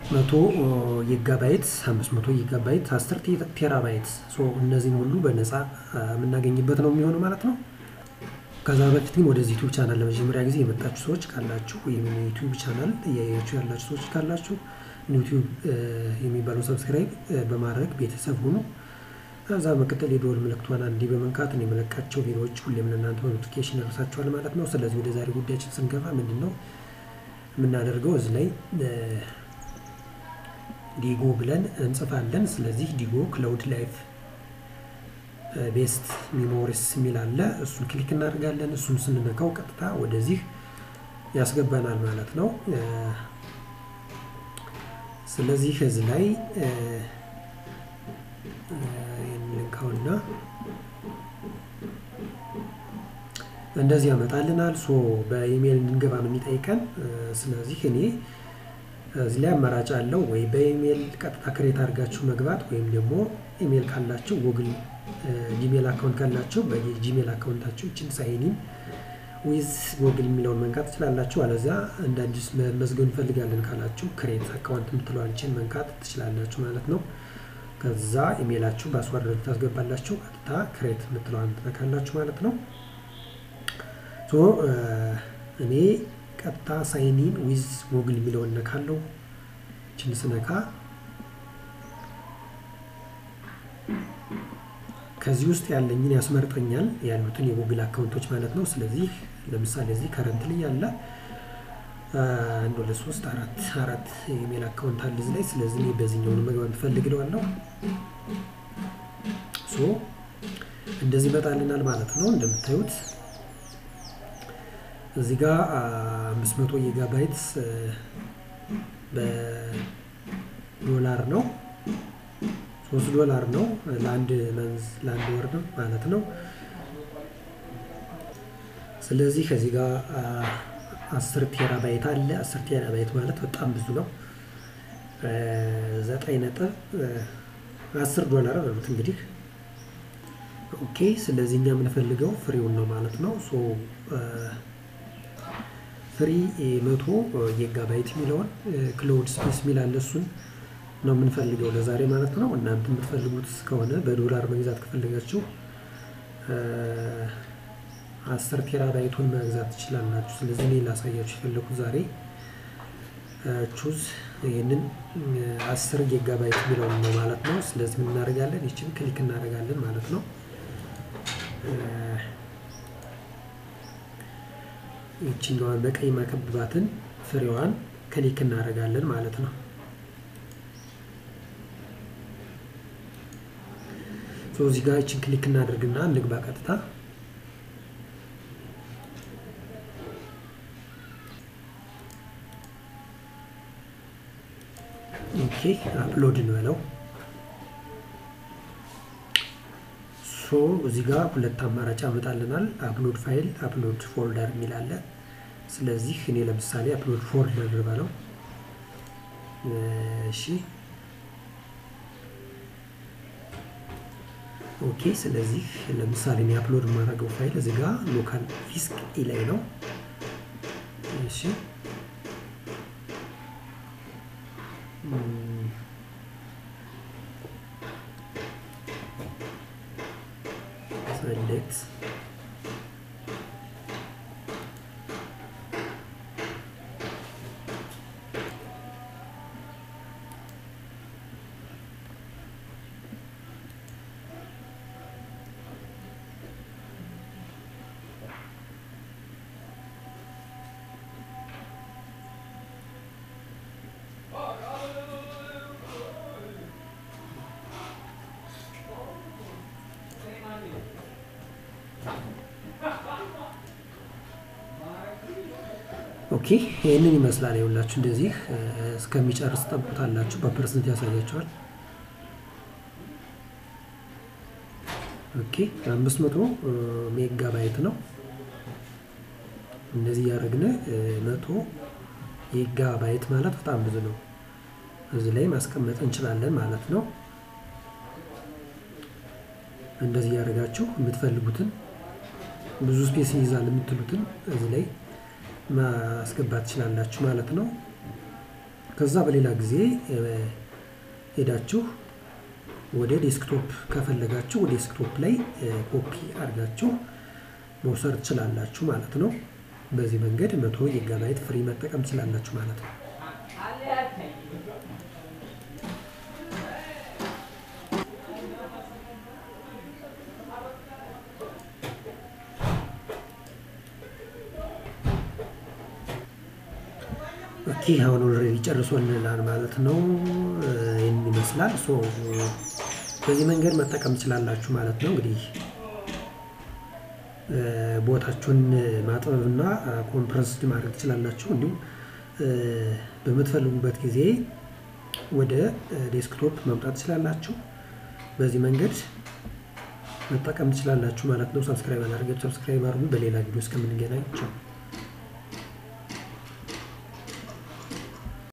መቶ ጊጋባይት አምስት መቶ ጊጋባይት አስር ቴራባይት እነዚህን ሁሉ በነፃ የምናገኝበት ነው የሚሆነው ማለት ነው። ከዛ በፊት ግን ወደዚህ ዩቱብ ቻናል ለመጀመሪያ ጊዜ የመጣችሁ ሰዎች ካላችሁ ወይም ዩቱብ ቻናል እያያችሁ ያላችሁ ሰዎች ካላችሁ ዩቱብ የሚባለው ሰብስክራይብ በማድረግ ቤተሰብ ሁኑ። ከዛ መቀጠል የደወል ምልክቷን አንዴ በመንካት እኔ የመለቃቸው ቪዲዮዎች ሁሌም ለእናንተ በኖቲፊኬሽን ይደርሳችኋል ማለት ነው። ስለዚህ ወደ ዛሬ ጉዳያችን ስንገባ ምንድን ነው የምናደርገው እዚህ ላይ ዲጎ ብለን እንጽፋለን። ስለዚህ ዲጎ ክላውድ ላይፍ ቤስት ሚሞሪስ የሚል አለ። እሱን ክሊክ እናደርጋለን። እሱን ስንነካው ቀጥታ ወደዚህ ያስገባናል ማለት ነው። ስለዚህ እዚህ ላይ ልንካውና እንደዚህ ያመጣልናል። ሶ በኢሜይል እንድንገባ ነው የሚጠይቀን። ስለዚህ እኔ እዚህ ላይ አማራጭ አለው ወይ በኢሜይል ቀጥታ ክሬት አድርጋችሁ መግባት ወይም ደግሞ ኢሜይል ካላችሁ ጉግል ጂሜል አካውንት ካላችሁ በጂሜል አካውንታችሁ ይችን ሳይኒን ዊዝ ጉግል የሚለውን መንካት ትችላላችሁ። አለዚያ እንደ አዲስ መመዝገብ እንፈልጋለን ካላችሁ ክሬት አካውንት የምትለዋችን መንካት ትችላላችሁ ማለት ነው። ከዛ ኢሜይላችሁ ፓስዋርድ ታስገባላችሁ። ቀጥታ ክሬት የምትለዋን ትነካላችሁ ማለት ነው። ሶ እኔ ቀጥታ ሳይኒን ዊዝ ጉግል የሚለውን ነካለው። ችን ስነካ ከዚህ ውስጥ ያለኝን ያስመርጠኛል ያሉትን የጉግል አካውንቶች ማለት ነው። ስለዚህ ለምሳሌ እዚህ ከረንትሊ ያለ አንድ ሁለት ሶስት አራት አራት የኢሜል አካውንት አለ እዚህ ላይ። ስለዚህ እኔ በዚህኛውን መግባት ትፈልግለዋለሁ። ሶ እንደዚህ ይመጣልናል ማለት ነው። እንደምታዩት እዚህ ጋር አምስት መቶ ጊጋባይት በዶላር ነው ሶስት ዶላር ነው ለአንድ መንዝ ለአንድ ወር ነው ማለት ነው። ስለዚህ ከዚህ ጋር አስር ቴራባይት አለ። አስር ቴራባይት ማለት በጣም ብዙ ነው። ዘጠኝ ነጥብ አስር ዶላር በሉት እንግዲህ ኦኬ። ስለዚህ እኛ የምንፈልገው ፍሪውን ነው ማለት ነው። ሶ ፍሪ መቶ ጊጋባይት የሚለውን ክላውድ ስፔስ የሚል አለ እሱን ነው የምንፈልገው ለዛሬ ማለት ነው። እናንተ የምትፈልጉት ከሆነ በዶላር መግዛት ከፈለጋችሁ አስር ቴራባይቱን መግዛት ትችላላችሁ። ስለዚህ እኔ ላሳያችሁ የፈለኩት ዛሬ ቹዝ ይህንን አስር ጊጋባይት የሚለውን ነው ማለት ነው። ስለዚህ ምን እናደርጋለን? ይችን ክሊክ እናደርጋለን ማለት ነው። ይችኛዋን በቀይ ማከብባትን ፍሬዋን ክሊክ እናደርጋለን ማለት ነው። እዚህ ጋር ይችን ክሊክ እናደርግና እንግባ ቀጥታ። ኦኬ አፕሎድ እንበለው። ሶ እዚህ ጋር ሁለት አማራጭ ያመጣልናል። አፕሎድ ፋይል፣ አፕሎድ ፎልደር የሚል አለ። ስለዚህ እኔ ለምሳሌ አፕሎድ ፎልደር በለው። እሺ ኦኬ ስለዚህ ለምሳሌ እኔ አፕሎድ የማደርገው ፋይል እዚህ ጋር ሎካል ዲስክ ኢ ላይ ነው። እሺ ሰሌክት ኦኬ ይህንን ይመስላል። የሁላችሁ እንደዚህ እስከሚጨርስ ጠብቁታላችሁ። በፐርሰንት ያሳያቸዋል። ኦኬ አምስት መቶ ሜጋ ባይት ነው። እንደዚህ እያደረግን መቶ ሜጋ ባይት ማለት በጣም ብዙ ነው። እዚህ ላይ ማስቀመጥ እንችላለን ማለት ነው። እንደዚህ እያደረጋችሁ የምትፈልጉትን ብዙ ስፔስ ይይዛል የምትሉትን እዚህ ላይ ማስገባት ትችላላችሁ ማለት ነው። ከዛ በሌላ ጊዜ ሄዳችሁ ወደ ዴስክቶፕ ከፈለጋችሁ ወደ ዴስክቶፕ ላይ ኮፒ አድርጋችሁ መውሰድ ትችላላችሁ ማለት ነው። በዚህ መንገድ መቶ ጊጋባይት ፍሪ መጠቀም ትችላላችሁ ማለት ነው። ኦኬ አሁን ኦልሬዲ ጨርሶልናል ማለት ነው። ይህን ይመስላል። ሶ በዚህ መንገድ መጠቀም ትችላላችሁ ማለት ነው። እንግዲህ ቦታችሁን ማጥበብና ኮምፕረስድ ማድረግ ትችላላችሁ። እንዲሁም በምትፈልጉበት ጊዜ ወደ ዴስክቶፕ መምጣት ትችላላችሁ። በዚህ መንገድ መጠቀም ትችላላችሁ ማለት ነው። ሰብስክራይብ አላደርጋችሁ ሰብስክራይብ አድርጉ። በሌላ ቪዲዮ እስከምንገናኝ ቻው።